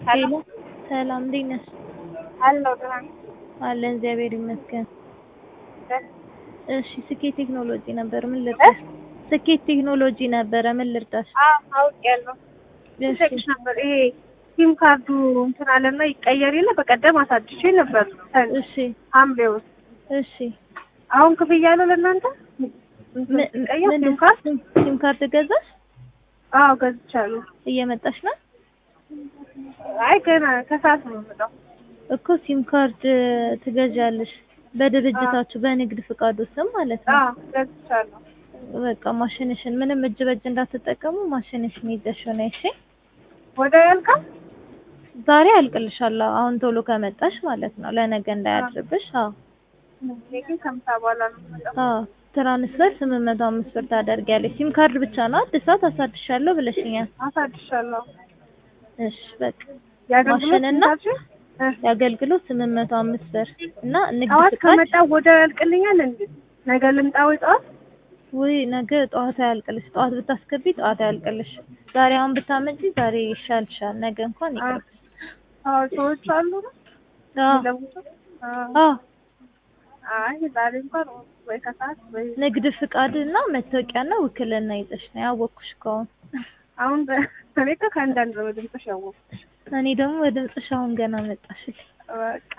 ሄሎ ሰላም እንዴት ነሽ? አለሁ ደህና ነኝ። አለን እግዚአብሔር ይመስገን። ደህና እሺ ስኬት ቴክኖሎጂ ነበር ምን ልርዳሽ? ስኬት ቴክኖሎጂ ነበረ ምን ልርዳሽ? አዎ አውቄያለሁ። እሺ ልጠይቅሽ ነበር ይሄ ሲም ካርዱ እንትን አለና ይቀየር የለ በቀደም አሳድሼ ነበር እሺ ሐምሌ ውስጥ እሺ አሁን ክፍያ አለው ለእናንተ እንትን ምን- ሲቀየር ምንድን- ሲም ካርድ ሲም- ሲም ካርድ ገዛሽ? አዎ ገዝቻለሁ እየመጣሽ ነው? አይ ገና ከሰዓት ነው የምመጣው እኮ ሲም ካርድ ትገዣለሽ በድርጅታችሁ በንግድ ፍቃዱ ስም ማለት ነው። አዎ ገዝቻለሁ በቃ ማሽንሽን ምንም እጅ በእጅ እንዳትጠቀሙ ማሽንሽን ይዘሽው ነይ እሺ። ወደ ያልቃል ዛሬ አልቅልሻለሁ አሁን ቶሎ ከመጣሽ ማለት ነው ለነገ እንዳያድርብሽ። አዎ እኔ ግን ከምሳ በኋላ ነው የምመጣው አዎ ትራንስፈር ስምንት መቶ አምስት ብር ታደርጊያለሽ። ሲም ካርድ ብቻ ነው አድሳት አሳድሻለሁ ብለሽኛል። አሳድሻለሁ እሺ በቃ የአገልግሎት ማሽንና ስንታችሁ? እ የአገልግሎት ስምንት መቶ አምስት ብር እና ንግድ ጠዋት ፍቃድ ከመጣ ወደ ያልቅልኛል እንዴ ነገ ልምጣ ወይ ጠዋት ውይ ነገ ጠዋት አያልቅልሽ። ጠዋት ብታስገቢ ጠዋት አያልቅልሽ። ዛሬ አሁን ብታመጪ ዛሬ ይሻልሻል። ነገ እንኳን ይቅርብ። አዎ ሰዎች አሉ ነው አዎ የሚለውጡ? አዎ። አዎ አይ ዛሬ እንኳን ወይ ከሰዓት ወይ ንግድ ፍቃድ እና መታወቂያና ውክልና ይዘሽ ነው ያወቅኩሽ ከሆነ አሁን በ- እኔ እኮ ከአንዳንድ ነው ድምፅሽ ያወቅኩት። እኔ ደግሞ በድምፅሽ አሁን ገና መጣሽልኝ። በቃ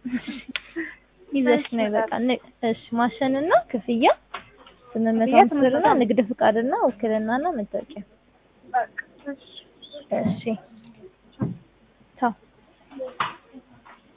ይዘሽ ነው በቃ ን- እሺ ማሸንና ክፍያ ስምንት መቶ ክፍያ አምስት ብር እና ስምንት መቶ ንግድ ፍቃድና ውክልናና መታወቂያ በቃ እሺ። እሺ